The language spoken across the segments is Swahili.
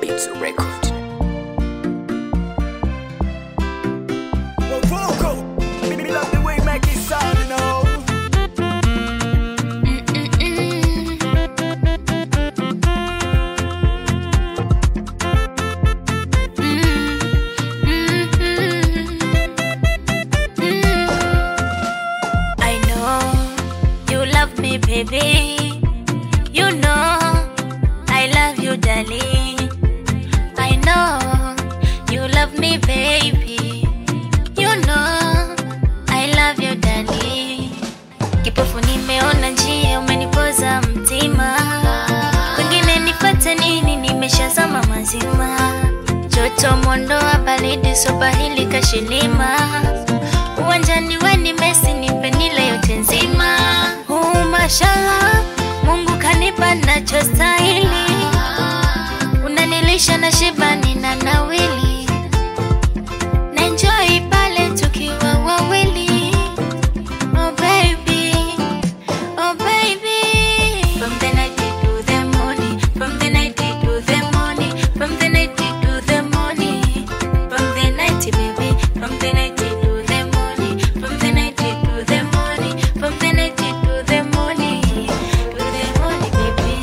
Beats Record. Well, vocal. Me love the way make it sound, you know. I know you love me, baby. You know I love you, darling. I know you love me, baby. You know I love you, darling. Kipofu nimeona njia, umenipoza mtima. Kwingine nipate nini? Nimeshazama mazima. Joto mondoa baridi, soba hili kashilima. Uwanjani weni Messi, nipe nile yote nzima. Uh, mashallah, Mungu kanipa nachostahili. Unanilisha na shiba, nina nawili. Na enjoy pale tukiwa wawili. Oh baby, oh baby. From the night to the morning, from the night to the morning, from the night to the morning, from the night, baby, from the night to the morning, from the night to the morning, from the night to the morning, to the morning, baby.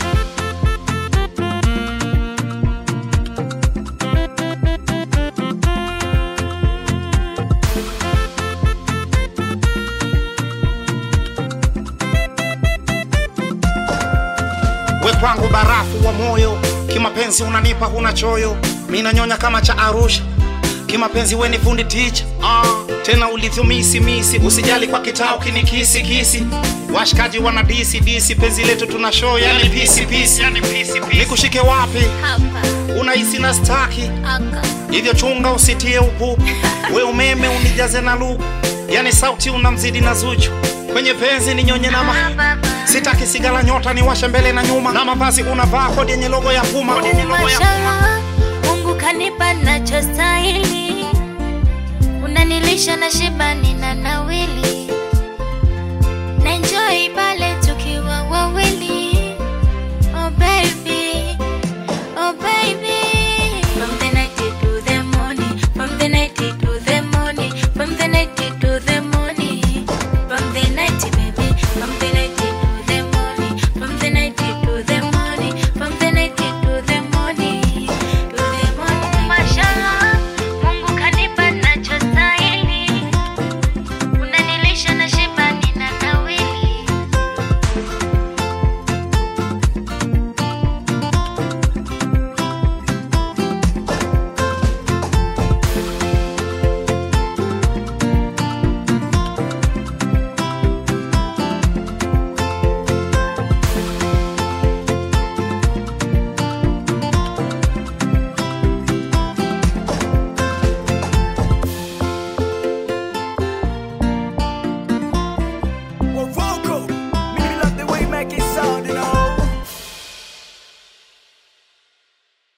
we kwangu barafu wa moyo kimapenzi unanipa huna choyo mi nanyonya kama cha arusha kimapenzi we ni fundi ticha ah, tena ulivyomisi misi usijali kwa kitao kinikisi kisi washikaji wana disi disi penzi letu tuna show yani pisi pisi nikushike wapi Hapa, unahisi na staki aka, hivyo chunga usitie upupu we umeme unijaze na luku yani sauti unamzidi na zuchu kwenye penzi ni nyonye na ma baba. sitaki sigala nyota ni washe mbele na nyuma na mavazi unavaa kodi yenye logo ya puma Mashallah, Mungu kanipa nachostahili, unanilisha na shiba, nina nawili, na enjoy pale tukiwa wawili.